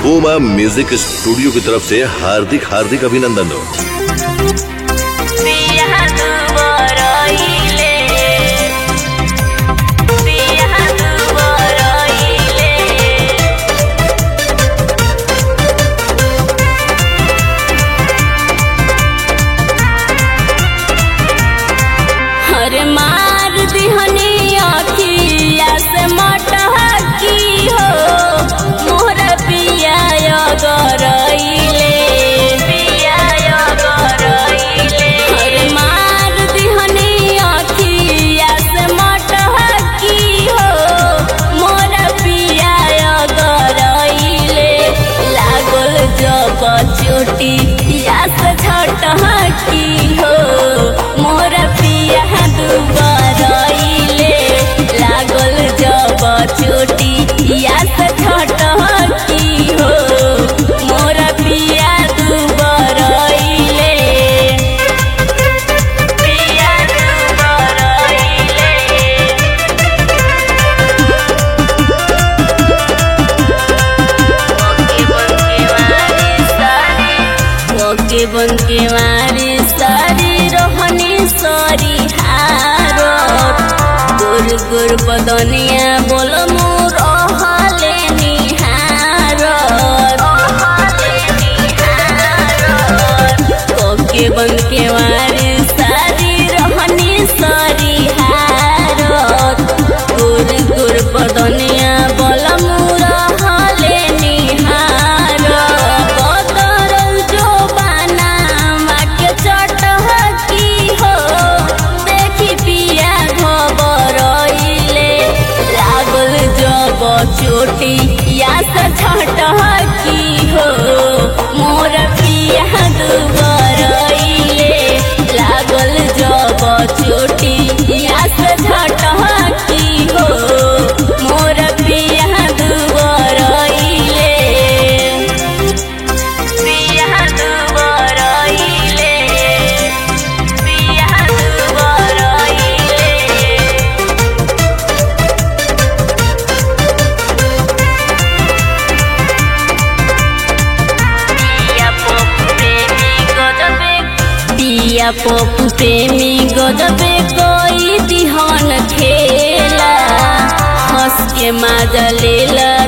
बूमा music studio की तरफ से हार्दिक हार्दिक अभिनंदन हो पिया दुबरइले पिया दुबरइले हर मार दिहनी अखिया से मटहकी हो मोर पिया गरइले पिया गरइले हर मार दिहनी अखिया से मटहकी हो मोर पिया गरइले लागल जब चोटी या से झटहकी हो मोर पिया दुबरइले लागल जब चोटी या से झटहकी हो मोर पिया दुबरइले पिया दुबरइले ओके बन के मारे सारी रोहनी सारी हारत गुर गुर बदनिया बोल मोर हले निहारत ओके बन के मारे सारी रोहनी सारी हारत गुर गुर बदनिया बोल मोर हले निहारत बदरल जो बाना माके चटहकी हो देखी पिया घबरइले लागल जब चोटी या से झटहकी हो मोर पिया दुबरइले लागल जब चोटी या से झटहकी हो मोर पिया दुबरइले पिया दुबरइले पिया दुबरइले पिया पप्पू प्रेमी गजबे कोई दिहन खेला हंस के माजा लेला